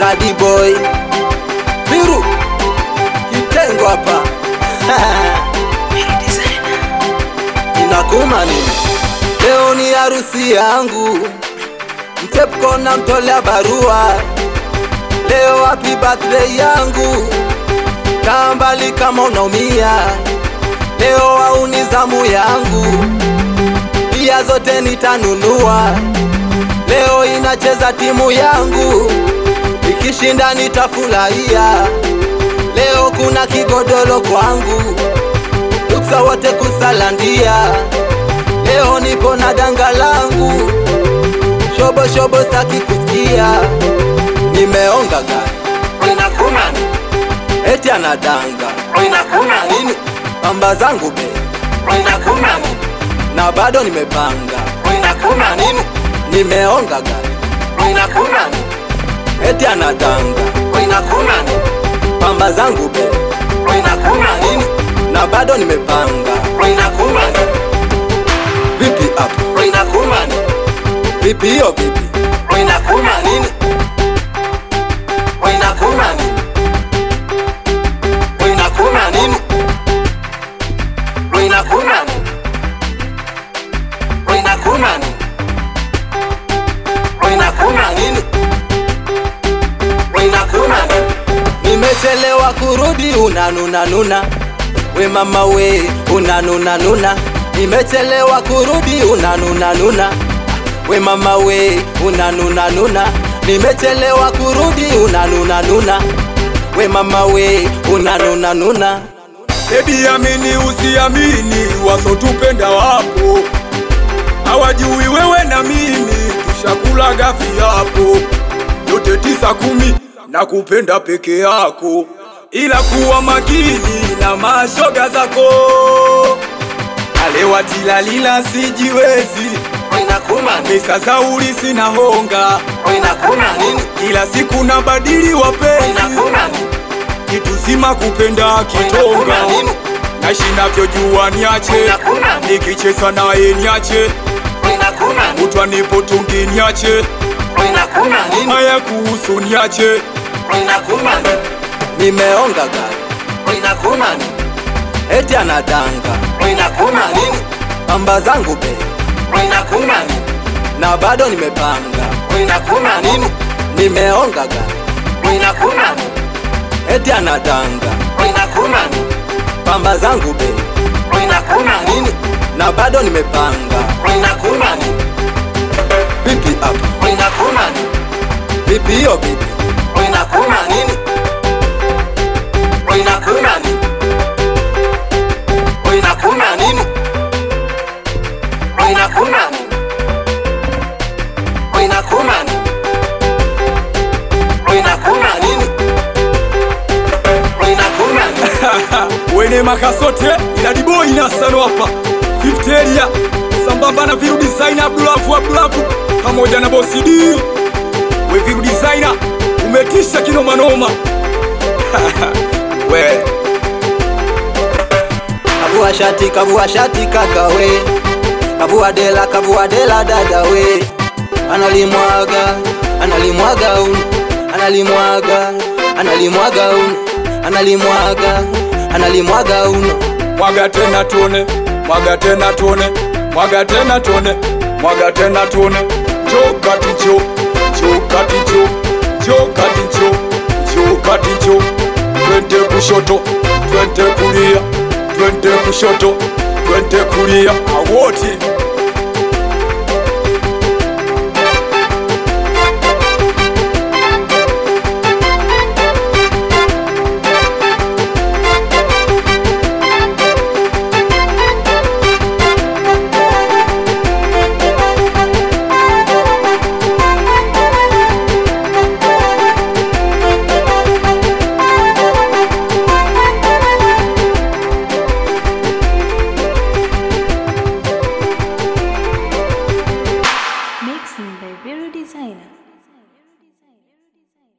Badi boy Viru kitengo hapa inakuma nini? Leo ni harusi yangu, mtepko na mtolea barua. Leo happy birthday yangu, kaa mbali kama unaumia. Leo au ni zamu yangu, pia zote nitanunua. Leo inacheza timu yangu, ikishinda nitafurahia. Leo kuna kigodoro kwangu, ruksa wote kusalandia. Leo niko na danga langu, shobo shobo staki kusikia. Nimeonga gari, inakuna nini? Eti anadanga, inakuna nini? Pamba zangu be, inakuna nini? Na bado nimepanga, inakuna nini? Nimeonga gari, inakuna nini? Eti anadanga, inakuna nini? Pamba zangu be, inakuna nini? Na bado nimepanga, inakuna nini? Vipi hapo? Inakuma nini? Vipi hiyo vipi? Inakuma nini? Inakuma nini? Inakuma nini? Inakuma nini? Inakuma nini? Inakuma nini? Inakuma nini? Nimechelewa kurudi unanuna nuna we mama we unanuna nuna nimechelewa kurudi unanuna nuna we mama we unanuna nuna nimechelewa kurudi unanuna nuna we mama we unanuna nuna Baby amini usiamini, wasotupenda wapo, hawajui wewe na mimi tushakula gafi hapo, yote tisa kumi na kupenda peke yako, ila kuwa makini na mashoga zako, alewatilalila sijiwezi, inakuma nini? pesa za ulisi na honga, inakuma nini? kila siku na badili wapenzi, inakuma nini? kitu sima kupenda kitonga Inakuna nini? naishi navyojua niache Inakuna nini? nikicheza naye niache inakuma nini? utwa nipo tungi niache inakuma nini? haya kuhusu niache inakuma nini? Nimeonga gari, inakuma nini? Eti anadanga, inakuma nini? Pamba zangu be, inakuma nini? Na bado nimepanga, inakuma nini? Nimeonga gari, inakuma nini? Eti anadanga, inakuma nini? Pamba zangu be, inakuma nini? Na bado nimepanga, inakuma nini? Vipi hapo, inakuma nini? Vipi hiyo vipi? Inakuma nini? Inakuma nini? Inakuma nini? Inakuma nini? Inakuma nini? Inakuma nini? Inakuma nini? wene makasote iladiboi nasano hapa fifteria sambamba na viru designer abdulafu abdulafu pamoja na bosi D we viru designer umetisha kinomanoma we Kavua shati, kavua shati kaka we, kavua dela, kavua dela dada we, analimwaga, analimwaga uno, analimwaga, analimwaga uno, analimwaga, analimwaga uno. mwaga tena tuone mwaga tena tuone mwaga tena tuone mwaga tena tuone jo kati jo jo kati jo jo kati jo jo kati jo twende kushoto twende kulia twende kushoto twende kulia awoti